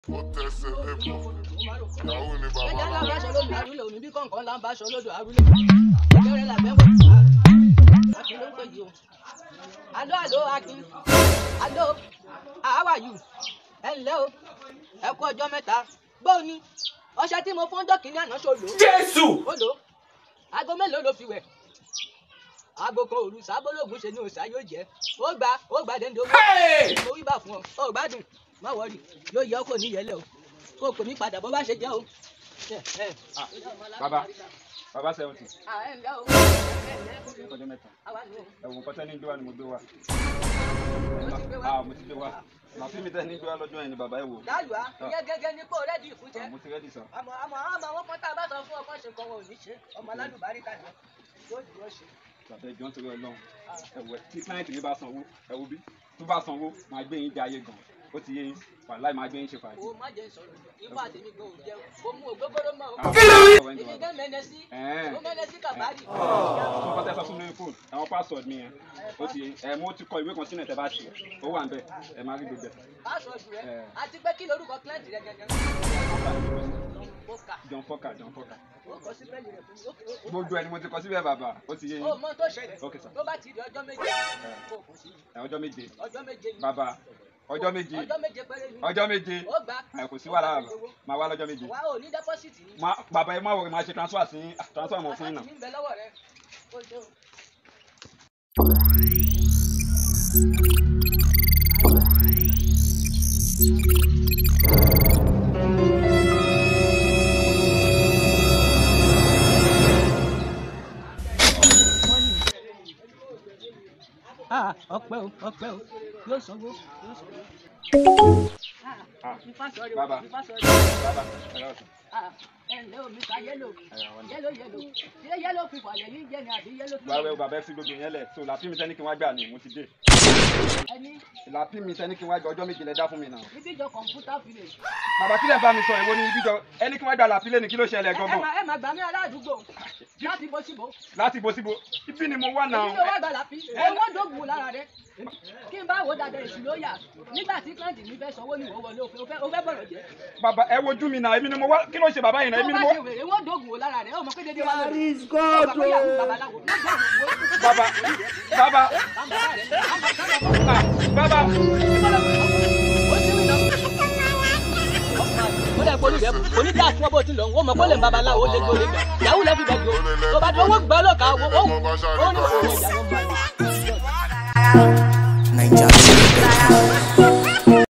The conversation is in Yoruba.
ó tẹsẹ̀ lẹ́bọ̀ ìyàwó ni bàbá ẹja ńlá náà. bá aṣọ lódò àrúlé òní bí kọ̀ǹkan ńlá ń bá aṣọ lódò àrúlé ìbẹ̀rẹ̀ làbẹ́ wọ̀ akin ló ń pè yìí o. alo alo akin alo how are you ẹ ǹlẹ́ o ẹ kú ọjọ́ mẹ́ta gbóò ni ọṣẹ tí mo fún dọ́kì ní àná ṣo lò ó jésù ó lò ó aago mélòó ló fi wẹ̀ aago kan òru sábólógún ṣe ni òòṣà yóò jẹ́ ó gba ó gba dẹ́ndé owó Hey! mo wí bá fún ọ ọ gbádùn má wọrí yóò yẹ ọ kò ní yẹlẹ o kó o kò ní padà bó bá ṣe jẹ́ o. Ẹ, ẹ. Ah, bàbá bàbá seventy Ah, ẹ ǹlẹ́ o ẹ ǹlẹ́ ọjọ́ mẹ́ta àwa nù o. ẹ̀wọ̀n kọ́tẹ́ ní gbé wa ni mo gbé wa Mo ti gbé wá. ah mo ti gbé wa màá fi mi tẹ́ ní gbé wa lọ́jọ́ yẹn ni bàbá ẹ̀ wò Dálù á, ìyẹn gẹ́gẹ́ ní pò rẹ́dì fún jẹ́. Ah, mo ti rẹ́dì sàn Àmọ́ àmọ́ àmọ́ àwọn kan tá a bá sọ fún ọkọ ṣe nǹkan wọn ò ní ṣe. Ọmọ alálùbárí kàjọ. Yóò dúró ṣe. bàbá ẹ̀jọ̀ ń torí ọlọ́run ẹ̀wọ̀ tí client mi bá sanwó ẹ̀wọ̀ bí tó bá sanwó máa gbé yín jẹ ayé gan ó ti yé yín wàláì máa gbé yín ṣe fàájì. O má jẹ́ sọ̀rọ̀. Ifá tèmi gan ò jẹ́ o. O mú ògbógbóró mọ́ o. Ah, ọ̀rọ̀ ẹni Ibi bàbá. gán mẹ́nẹ sí. Ẹ̀ẹ́n. Ó mẹ́nẹ sí kàbárì. tó bá tẹ́ sọ fún mi fóònù àwọn password mi yẹn ó ti yé yín ẹ̀ mo ti kọ ìwé kan sínú ẹ̀ tẹ́ bá ṣe ó wà ń bẹ̀ ẹ̀ máa rí gbogbo ẹ̀. Pásọ̀dù rẹ̀. Ẹ. Àti pé kí lorúkọ kílẹ̀ǹtì rẹ̀ gẹ́gẹ́. Mo kà. John Foka John Foka Ó kọ sí bẹ́ẹ̀lì rẹ̀ fún mi. Ó kì- ó- ó- gbogbo ẹni mo ti kọ síbẹ̀ bàbá ó ti yé yín Ó mọ tó ṣẹlẹ̀. Ok, sir. Tó bá ti di ọjọ́ méje. Kó o kò sí. ẹ̀ ọjọ́ méje Ọjọ́ méje ni. bàbá ọjọ́ méje Ọjọ́ méje péré ni. ọjọ́ méje Ó gbà. ẹ̀ kò sí wàhálà bàbá máa wá lọ́jọ́ méje Wà ò ní dẹ́pọ́sìtì ni. Má- bàbá ẹ má wọrí máa ṣe transfer sí ah, transfer mọ̀ fún yín náà. Àkáǹtì mi ń bẹ lọ́wọ́ rẹ. Ó ṣe o. Ah, ọpẹ́ o, ọpẹ́ o, yóò sanwó, yóò sanwó. Ah, Ifá sọ̀rọ̀, Bàbá. ifá sọ̀rọ̀. bàbá ẹ lọ́wọ́ sùn. Ah, ẹ ǹlẹ́ o, Mr. Yellow. àwọn ni. Yellow, yellow. Ṣé yellow fífọ̀ àyẹ̀ ní jẹ́ ni àbí yellow báwo ẹ fífọ̀? bàbá ẹ fi gbogbo yẹn lẹ̀ so làpí mi tẹ́ni kí wọ́n gbà ní mo ti dé Ẹni làpí mi tẹ́ni kí wọ́n gbà ọjọ́ méje lẹ dá fún mi náà. níbí jọ kọ̀ǹpútà village. bàbá kí lẹ bá mi sọ èwo ni ibi jọ ẹni kí wọ́n gbà làpí lẹ́ni kí ló ṣẹlẹ̀ Ẹ ẹ gangan máa ẹ máa gbà mí aládùúgbò láti bó síbò. láti bo síbo ibi ni mo wà náà. Èmi ló wá gbà láfi. Owó dògùn lára rẹ̀. Kí n bá wo dada èsì ló yà. Nígbà tí kílàǹtì mi fẹ́ sanwó ní ìwọ wọlé òfin, o fẹ́ bọ̀rọ̀ jẹ́. bàbá ẹ wojú mi náà èmi ni mo wá kí ló ṣe bàbá yìí náà Tó èmi bá ni mo ṣe wèrè, owó dògùn lára rẹ̀. Ó mọ̀ pé dédé wá lórí. There is God. Bàbá yàgò babaláwo. Ló jẹ́ òwò. bàbá bàbá Bàbá rẹ̀. Bàbá ah, bàbá ó dẹ̀ polú rẹ̀ kò ní dáa fún ọ bó ti lọ ó mọ̀ kó lè ń babaláwo ó lé gbó lé gbà yàwó lẹ́ fi bẹ̀ jù ó tó bá dé owó gbà lọ́ka owó ó ó ní òun ìjà ló ń bá yìí. Naija.